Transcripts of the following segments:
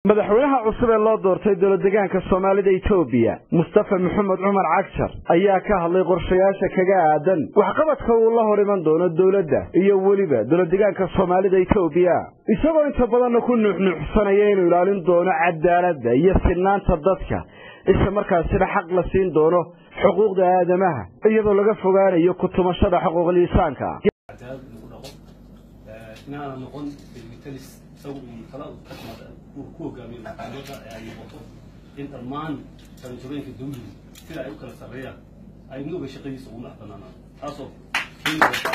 madaxweynaha cusub ee loo doortay dowladdegaanka soomaalida etoobiya mustafa maxamed cumar cagjar ayaa ka hadlay qorshayaasha kaga aadan waxqabadka uu la hor iman doono dowladda iyo weliba dowladdegaanka soomaalida etoobiya isagoo inta badanna ku nuuxnuuxsanaya inuu ilaalin doono cadaaladda iyo sinnaanta dadka isla markaasina xaq la siin doono xuquuqda aadamaha iyadoo laga fogaanayo ku-tumashada xuquuqliisaanka inaana noqon delmitalis isagu uu kala kasmada uu ku hogaamiyo maxkamadda ee ay noqoto in dhammaan qaranjabeenka dawligu sida ay u kala sarreeyaan ay nuuga shaqadiisa ugu madax banaanaan taasoo keeni karta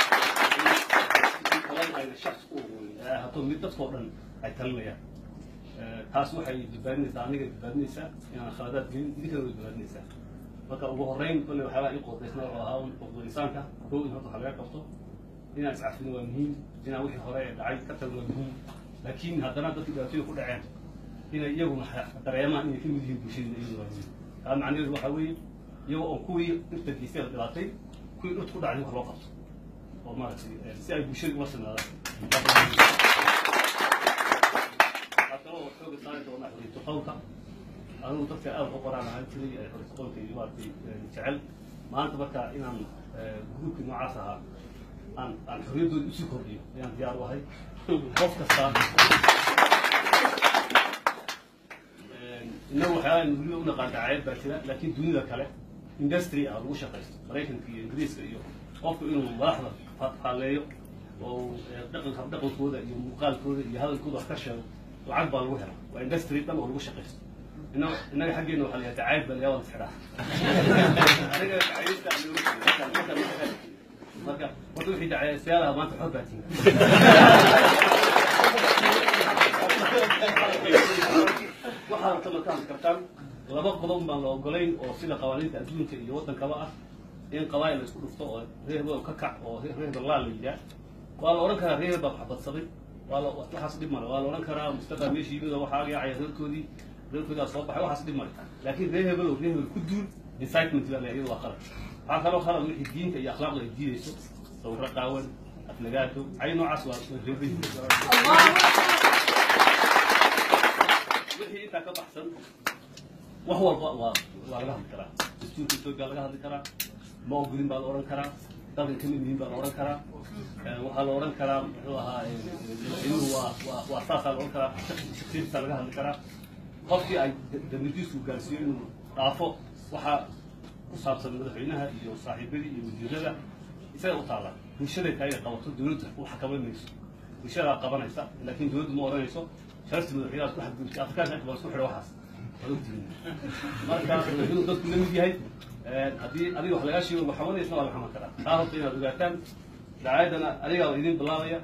in talada ayna shaqs u ogoyn ee ay hato mid dadkoo dhan ay talinayaan taas waxay badbaadinaysaa aniga badbaadinaysaa inaan khaladaad gelin idinkana way badbaadinaysaa marka ugu horreyn kolle waxyaabaa ii qodaysna oo ahaa xuquuqul insaanka kow in horta waxa laga qabto inaan iscafin waa muhiim inaan wixii hore ee dhacay ka tagin waa muhiim laakiin haddana dadkii dhibaatooyin ku dhaceen inay iyaguna dareemaan inay ka mid yihiin bulshadina iyadu waa muhiim taa macnaheedu waxaa weeye iyagoo oo kuwii dhirta geystay la dhibaatay kuwii dhirta ku dhacday wax loo qabto oo maaragtay si ay bulshada ula sinaadaan waxaa kaloo xooga saari doonaa xoriyatu qowlka anigu dadka aad u qoraan ahaan jiray ee xoriyatu qowlka iyo maaragtay jecel maanta marka inaan gruubkii noocaas ahaa aan aan xorriyaddooda usii kordhiyo ayaan diyaar u ahay qof kasta innagu waxyaalaan weliba u naqaan dacaayad baa jira laakiin dunida kale industry ah lagu shaqaysto maraykanka iyo ingiriiska iyo qofku inuu madaxda faalleeyo oo dhaqanka dhaqankooda iyo muuqaalkooda iyo hadalkooda wax ka sheego lacag baa lagu hela waa industry dhan oo lagu shaqaysto innaga innaga xaggeena waxaa la yidhaha dacaayad baa layaa waa la isxidhaa aniga dacaayadda marka marka wixii dacaystayaalaha maanta xor baa tihin waxaa rabta markaan kartaan laba qodob baan la ogolayn oo sida qawaaniinta adduunka iyo waddankaba ah in qabaayil la isku dhufto oo reer hebel ka kac oo reer hebel laa la yidhaah waa la odhan karaa reer hebel baa waxbadsaday waa la waxaas dhib male waa la odhan karaa mustafa meesha yimid oo waxaa yaacaya reerkoodii reerkoodii soo baxay waxaas dhib male laakiin reer hebel oo reer hebel ku duul incitement baa la iyadu waa qalad waxaa kaloo khalad wixii diinta iyo akhlaaqda ay diidayso sawirro qaawan afnagaato cay noocaas waa reebay wixii intaa ka baxsan wax walba waa waa laga hadli karaa dastuurka etoobiya laga hadli karaa ma ogolin baa la odhan karaa dalkan ka mid yihiin baa la odhan karaa waxaa la odhan karaa muxuu ahaa madaxweynuhu waa waa waa saasaa la odhan karaa shaksiyadiisa laga hadli karaa qofkii ay dambidiisu gaarsiiyo inuu dhaafo waxaa ku saabsan madaxweynaha iyo saaxiibadii iyo wasiirada isaga u taalla bulshada kaa inay qabato dowladda u xakamaymayso bulshadaa qabanaysa laakiin dowladdu ma odhanayso sharafti madaxweynaha ku xadgudubtay afrikaanka inta baa isku xidha waxaas waad ogtihiin marka madaxweynuhu dadku la mid yahay haddii adiga wax lagaa sheego maxamadaysna waa la xaman karaa taa horta inaad ogaataan dacaayadana adigaa idin bilaabaya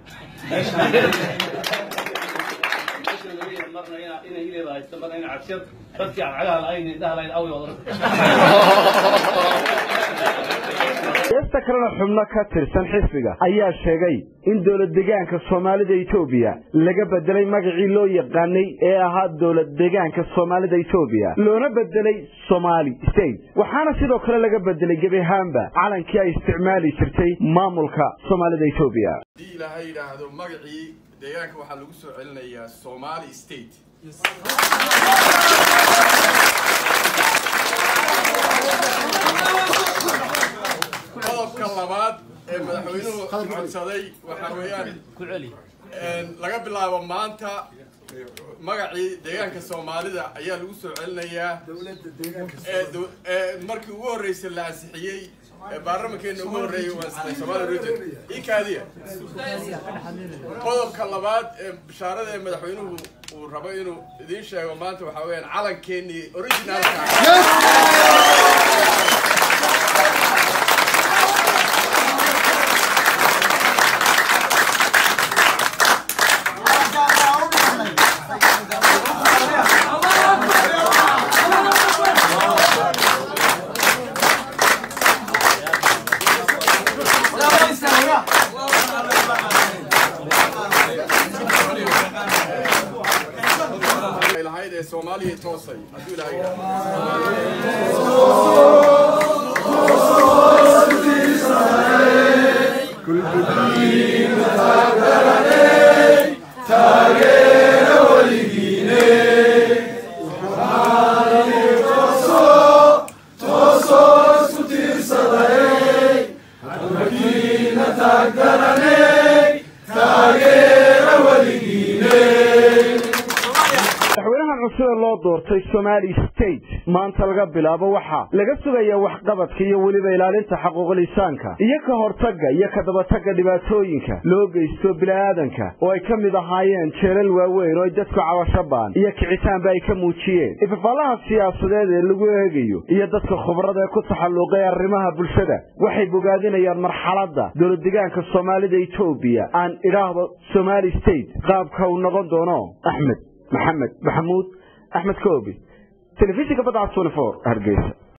marna inay ileeda haysta marna ina cabsiyad dadkii cadcagaha la-ayn indhaha lahayn away waad heesta kalena xubno ka tirsan xisbiga ayaa sheegay in dowladdegaanka soomaalida etoobiya laga bedelay magacii loo yaqaanay ee ahaa dowladdegaanka soomaalida etoobiya loona bedelay somali state waxaana sidoo kale laga bedelay gebi ahaanba calankii ay isticmaali jirtay maamulka soomaalida etoobiya haddii ilaahay yidhaahdo magacii deegaanka waxaa lagu soo celinayaa somali state qodobka labaad ee madaxweynuhu codsaday waxaa weeyaan laga bilaabo maanta magacii deegaanka soomaalida ayaa lagu soo celinayaa markii ugu horreysay la ansixiyey baarlamankeena ugu horreeyay waa Somali region ikaadiya qodobka labaad ee bishaarada ee madaxweynuhu uu rabo inuu idiin sheego maanta waxaa weeyaan calankeenii originalka lahayd ee soomaaliya toosay hadduu ilaahay taageera weligiine sida loo doortay somali state maanta laga bilaabo waxaa laga sugayaa waxqabadka iyo weliba ilaalinta xaquuqlisaanka iyo ka hortagga iyo ka dabatagga dhibaatooyinka loo geysto bila'aadanka oo ay ka mid ahaayeen jeelal waaweyn oo ay dadku cabashabaan iyo kicitaanba ay ka muujiyeen ifafaalaha siyaasadeed ee lagu eegayo iyo dadka khubrada ee ku taxalluqay arrimaha bulshada waxay bogaadinayaan marxaladda dowladdegaanka soomaalida etoobiya aan idhaahdo somali state qaabka uu noqon doono axmed maxamed maxamuud axmed koobi telefishinka badca hargeysa